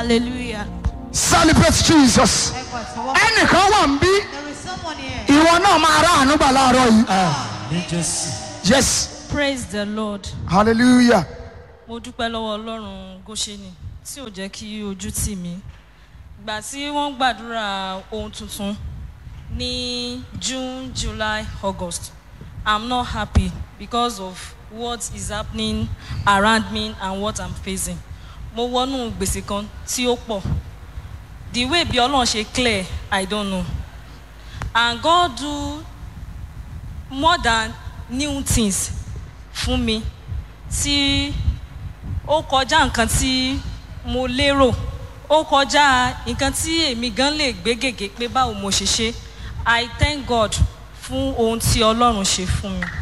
Hallelujah. celebrate jesus Ẹ̀kọ́ tí wọ́n ẹnìkan wà ń bí there is someone here. ìwọ náà máa rà àánú gbà láàárọ̀ yìí ní jésù. yes Praise the Lord. hallelujah Mo dúpẹ́ lọ́wọ́ Ọlọ́run Góṣẹ́nì tí ò jẹ́ kí ojú tì mí. Ìgbà tí wọ́n gbàdúrà ohun tuntun ní June, July, August, I'm not happy because of what is happening around me and what I'm facing. Mo wọnú gbèsè kan tí ó pọ̀. The way bí Ọlọ́run ṣe clear, I don't know. And God do more than new things fún mi tí ó kọjá nǹkan tí mo lérò ó kọjá nǹkan tí èmi gan lè gbé gègé pé báwo mo ṣe ṣe i thank god fún ohun tí ọlọ́run ṣe fún mi.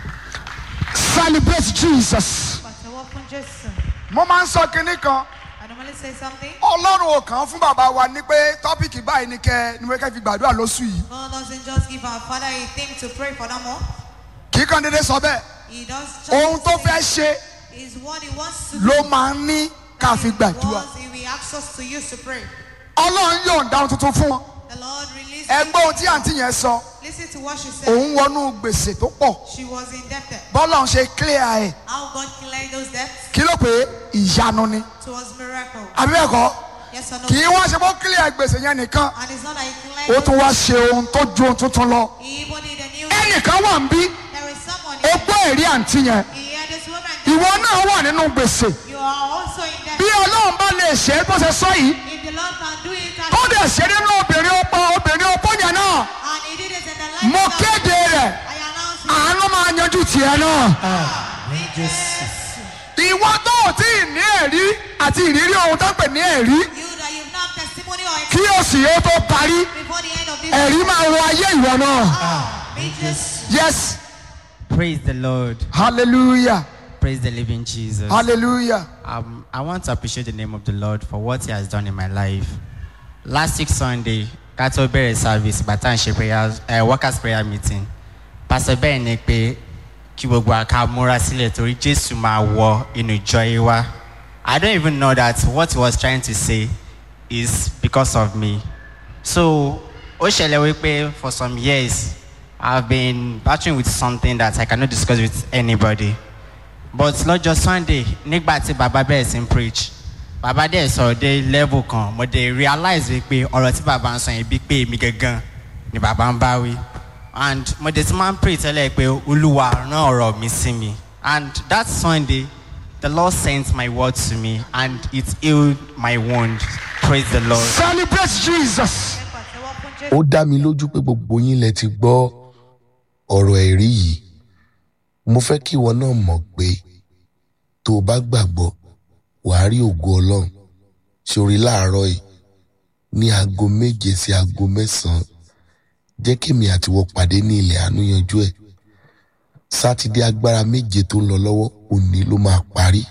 celebrate jesus Pàtẹ́wọ́ fún Jésù. mo máa ń sọ kinní kan I normally say something. ọlọ́run ò kàn án fún bàbá wa ní pé tọ́pìkì báyìí ni kẹ́ ni wọ́n kẹ́ fi gbàdúrà lóṣù yìí God doesn't just give our father a thing to pray for no more. kì í kàn déédéé sọ bẹ́ẹ̀ He does just ohun tó fẹ́ ṣe is what he wants to ló máa ń ní ká fi gbàdúrà What he will ask us to use to pray. ọlọ́run yóò dáhùn tuntun fún wọn The Lord released ẹgbẹ́ ohun tí àǹtí yẹn sọ Listen to what she said. òun wọnú gbèsè tó pọ̀ She was indebted. bọ́lá ń ṣe clear ẹ̀ How God cleared those debts kí ló pé ìyanu ni towards miracle. àbí bẹ́ẹ̀ kọ́ Yes or no? kì í wá ṣe bó clear gbèsè yẹn nìkan And it's not that he ó cleared tún those- wá ṣe ohun tó ju ohun tuntun lọ He even did a new ẹnìkan wà ń bí There is someone ó here. gbọ́ èrí àǹtí yẹn He heard this woman. ìwọ náà wà nínú gbèsè You are also in bí debt. ọlọ́run bá lè ṣe é bó ṣe sọ yìí If the Lord can do it and, tó dẹ̀ ṣe nínú obìnrin ọ̀pọ̀ obìnrin ọ̀pọ̀ yẹn náà and he did it in the life mo of kéde rẹ̀ I announce it. àánú máa yanjú tiẹ̀ náà ní jésù. ìwọ tó ò tí ì ní ẹ̀rí àti ìrírí ohun tó ń pè ní ẹ̀rí You that you've not testimony or kí oṣù yóò tó parí before the end of this ẹ̀rí máa wọ ayé ìwọ náà be just yes Praise the Lord. hallelujah Praise the living Jesus. hallelujah Um, I want to appreciate the name of the Lord for what He has done in my life. Last week Sunday, Kato bẹ̀rẹ̀ service bàtà ń ṣe prayer uh, workers prayer meeting. Pastor bẹ́ẹ̀ ni pé kí gbogbo àká múra sílẹ̀ torí Jésù máa wọ inú ìjọ yìí wá. I don't even know that what he was trying to say is because of me. So ó ṣẹlẹ̀ wípé for some years I've been battling with something that I cannot discuss with anybody but lọ́jọ́ sunday nígbà tí bàbá bẹ̀rẹ̀ sí ń preach bàbá dẹ̀ sọ̀rọ̀ dé level kan mo dẹ̀ realize wípé ọ̀rọ̀ tí bàbá ń sọ yẹn bíi pé èmi gangan ni bàbá ń bá wí and mo dẹ̀ ti máa ń pray tẹ́lẹ̀ pé olúwa rán ọ̀rọ̀ mi sí mi and that sunday the lord sent my word to me and it healed my wound praise the lord. celebrate jesus pàtẹ́wọ́ fún Jésù. ó dá mi lójú pé gbogbo yín lẹ ti gbọ́ ọ̀rọ̀ ẹ̀rí yìí mo fẹ́ kí ìwọ náà mọ̀ pé tó o bá gbàgbọ́ wàá rí ògo ọlọ́run sórí láàárọ̀ yìí ní aago méje sí aago mẹ́sàn-án jẹ́ kémi àtiwọ́ pàdé ní ilẹ̀ àánú yanjú ẹ̀ sátidé agbára méje tó ń lọ lọ́wọ́ òní ló máa parí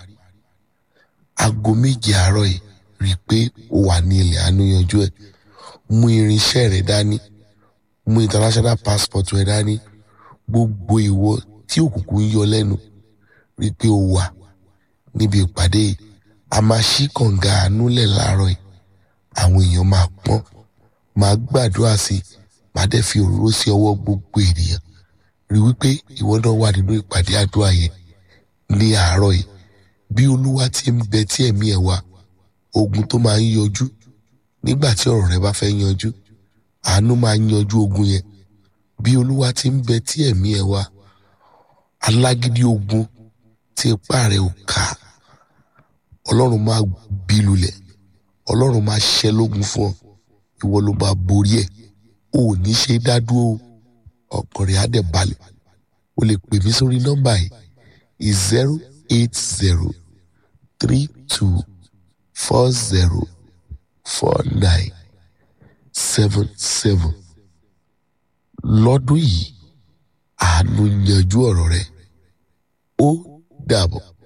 aago méje àárọ̀ yìí rí i pé o wà ní ilẹ̀ àánú yanjú ẹ̀ mú irinṣẹ́ rẹ dání mú international passport rẹ dání gbogbo ìwọ tí òkùnkùn ń yọ lẹ́nu rí i pé o wà níbi ìpàdé yìí a máa ṣí kànga àánú lẹ̀ láàárọ̀ yìí àwọn èèyàn máa pọ́n máa gbàdúrà sí i máa dẹ̀ fi òróró sí ọwọ́ gbogbo ènìyàn rí wípé ìwọ náà wà nínú ìpàdé àdúrà yẹn ní àárọ̀ yìí bí olúwa ti ń bẹ tí ẹ̀mí ẹ̀ wà ogun tó máa ń yọjú nígbà tí ọ̀rọ̀ rẹ bá fẹ́ yanjú àánú máa ń yanjú ogun yẹn bí olúwa ti ń bẹ tí ẹ̀mí ẹ̀ wá alágídí ogun tí ipá rẹ ò ká ọlọ́run máa bí lulẹ̀ ọlọ́run máa ṣẹ́ lógun fún ọ ìwọ ló máa borí ẹ̀ o ò ní ṣe dádúró ọkàn rẹ̀ á dẹ̀ balẹ̀ o lè pè mí sórí nọ́mbà yìí zero eight zero three two four zero four nine seven seven lọ́dún yìí àánú yanjú ọ̀rọ̀ rẹ ó dàbọ̀.